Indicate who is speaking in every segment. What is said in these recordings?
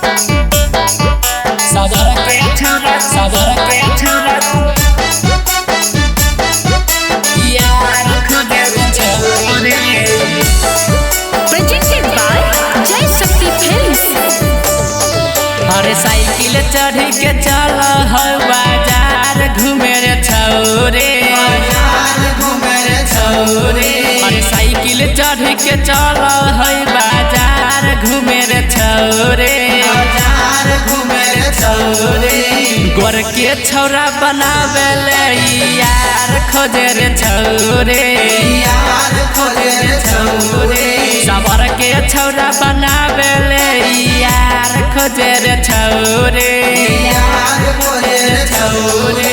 Speaker 1: Saudara creatura, saudara creatura. Yar ko deru chhode.
Speaker 2: presented by Jai Shakti Films.
Speaker 1: अरे cycle चढ़ के चल है बाजार घूमे रे छौरे छौरे अरे साइकिल चढ़ के चल है बाजार घूमे रे छौरे गोर के छौरा बनावे ले यार खोजे रे छौरे सबर के छौरा बनावे ले यार खोजे रे छौरे छौरे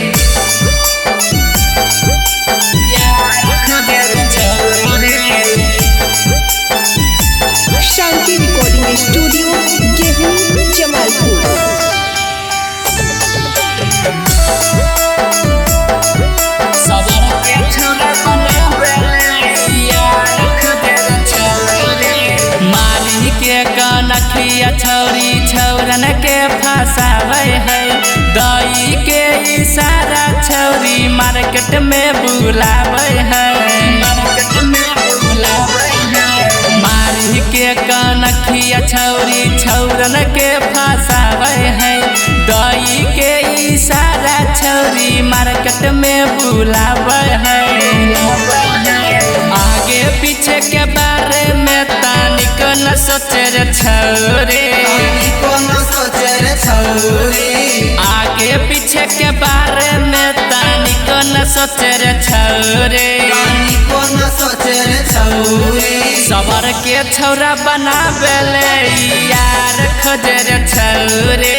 Speaker 1: यार खोजे रे छौरे
Speaker 2: Shanti Recording Studio, Gehu, Jamalpur.
Speaker 1: सबर के छौरा बनावे ले यार खोजे रे छौरे मारी के कनखिया छौरी छौरन के फसावे है दई के इशारा छौरी मार्केट में बुलावे है मार्केट में बुलावे है मारी के कनखिया छौरी छौरन के फसावे है दई के इशारा छौरी मार्केट में बुलावे है आगे पीछे के बारे में तानिक न सोचे रे छौरे आगे पीछे के बारे में तानिक न सोचे रे छौरे सबर के छौरा बनावे ले यार खोजे रे छौरे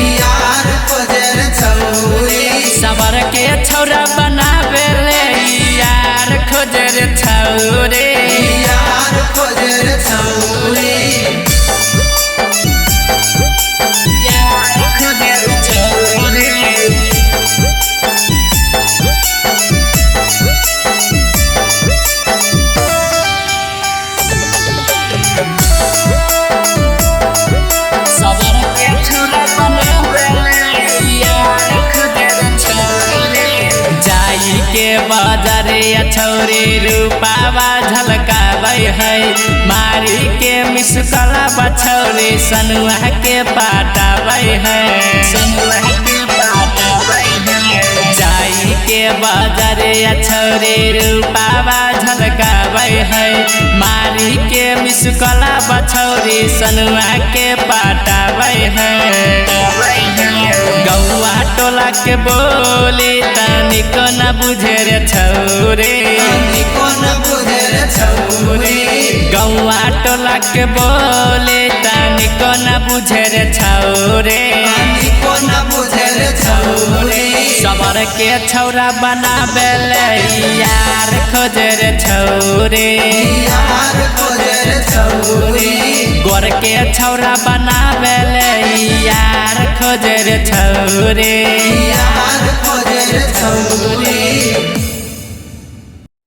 Speaker 1: सबर के छौरा बनावे ले यार खोजे रे छौरे यार खोजे रे छौरे सबर के छौरा बनावे ले यार खोजे रे छौरे जाई के बाजारे छौरे रूपावा झलकाबै है मारी के मिसकला बछौरे सनुआ के पाटाबै है सनुआ के पाटाबै है जाई के बाजारे छौरे रूपावा झलकाबै है मारी के मिसकला बछौरे सनुआ के पाटाबै है गौआ टोला के बोली तनिक न बुझे रे छौरे गौआ टोला के बोले तनिक न बुझे रे छौरे सबर के छौरा बनावे ले यार खोजे रे छौरे गोर के छौरा बनावे ले यार खोजे रे छौरे
Speaker 3: यार खोजे रे छौरी